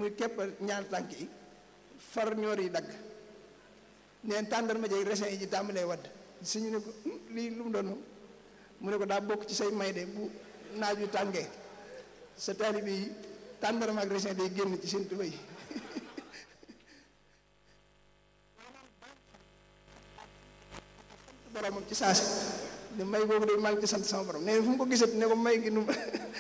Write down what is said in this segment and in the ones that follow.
ñu kepp ñaar tànk yi far ñoor yi dagg neen tàndarma jeeg resin yi ji tàmbalee wadd suñu ne ko lii lu mu doon mu ne ko daa bokk ci say may de bu naaj wi tàngee sa taalibe yi tàndarma ak resin day génn ci seen tuba yi boromam ci saasi ne may googu de maa ngi ci sant sama borom nee fu mu ko gisat ne ko may gi nu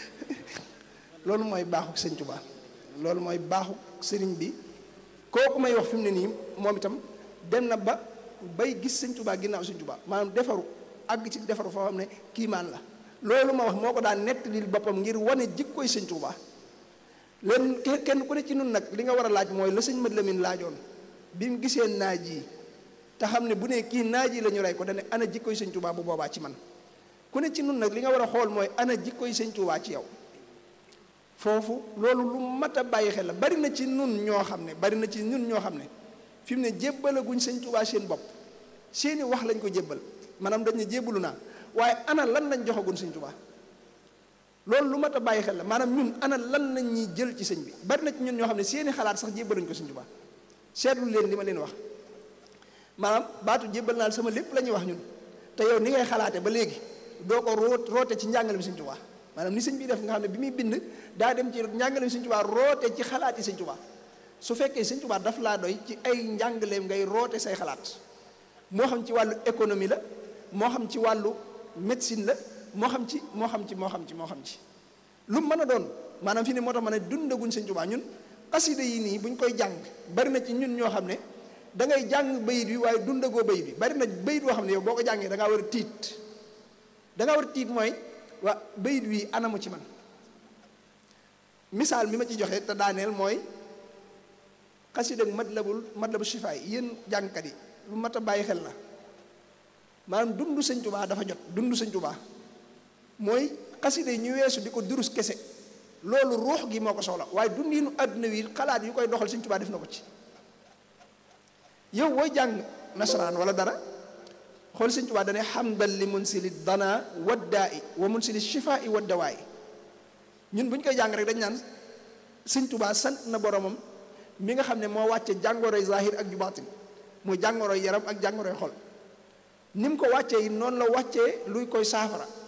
loolu mooy baaxuk sëñ Tuubaa loolu mooy baaxuk sëriñ bi kooku may wax fi mu ne nii moom itam dem na ba bay gis sëñ Tuubaa ginnaaw sëñ Tuubaa maanaam defaru àgg ci defaru foo xam ne kiimaan la loolu ma wax moo ko daan nettalil boppam ngir wane jikkoy sëñ Tuubaa leen kenn ku ne ci nun nag li nga war a laaj mooy la sëñ Mat Lamin laajoon bi mu gisee naaj yi te xam ne bu ne kii naaj yi la ñu rey ko dane ana jikkoy sëñ Tuubaa bu boobaa ci man ku ne ci nun nag li nga war a xool mooy ana jikkoy sëñ Tuubaa ci yow foofu loolu lu mat a bàyyi xel la bari na ci nun ñoo xam ne bari na ci nun ñoo xam ne fi mu ne jébbalaguñ sëñ Tuubaa seen bopp seeni wax lañ ko jébbal maanaam dañ ne jébbalu naa waaye ana lan lañ joxagun sëñ Tuubaa loolu lu mat a bàyyi xel la maanaam ñun ana lan lañ ñuy jël ci sëñ bi bari na ci ñun ñoo xam ne seeni xalaat sax jébbaluñ ko sëñ Tuubaa seetlu leen li ma leen wax maanaam baatu jébbal naa sama lépp la ñuy wax ñun te yow ni ngay xalaate ba léegi doo ko root roote ci njàngale mi sëñ Tuubaa maanaam ni sëñ bi def nga xam ne bi muy bind daa dem ci njàngale mi sëñ Tuubaa roote ci xalaat yi sëñ Tuubaa su fekkee sëñ Tuubaa daf laa doy ci ay njàngaleem ngay roote say xalaat moo xam ci wàllu économie la moo xam ci wàllu médecine la moo xam ci moo xam ci moo xam ci moo xam ci lu mën a doon maanaam fi ne moo tax ma ne dundaguñ sëñ Tuubaa ñun xasida yi nii buñ koy jàng bari na ci ñun ñoo xam ne da ngay jàng bayit bi waaye dundagoo bayit bi bari na bayit boo xam ne yow boo ko jàngee da ngaa war a tiit da ngaa war a tiit mooy waa bayit wi anamu ci man misaal mi ma ci joxe te daaneel mooy xasida ak matlabul matlabu shifaay yéen jàngkat yi lu mat a bàyyi xel la maanaam dundu sëñ Tuubaa dafa jot dundu sëñ Tuubaa mooy xasida yi ñu weesu di ko durus kese loolu ruux gi moo ko soxla waaye dundinu àdduna wi xalaat yu koy doxal sëñ Tuubaa def na ko ci yow booy jàng nasaraan wala dara xool sëñ Tuubaa dane xamdal li munsili dana waddaa i wa munsili shifaa i waddawaa i ñun bu ñu koy jàng rek dañ naan sëñ Tuubaa sant na boromam mi nga xam ne moo wàcce jàngoroy zahir ak ju baatin muy jàngoroy yaram ak jàngoroy xol ni mu ko wàccee yi noonu la wàccee luy koy saafara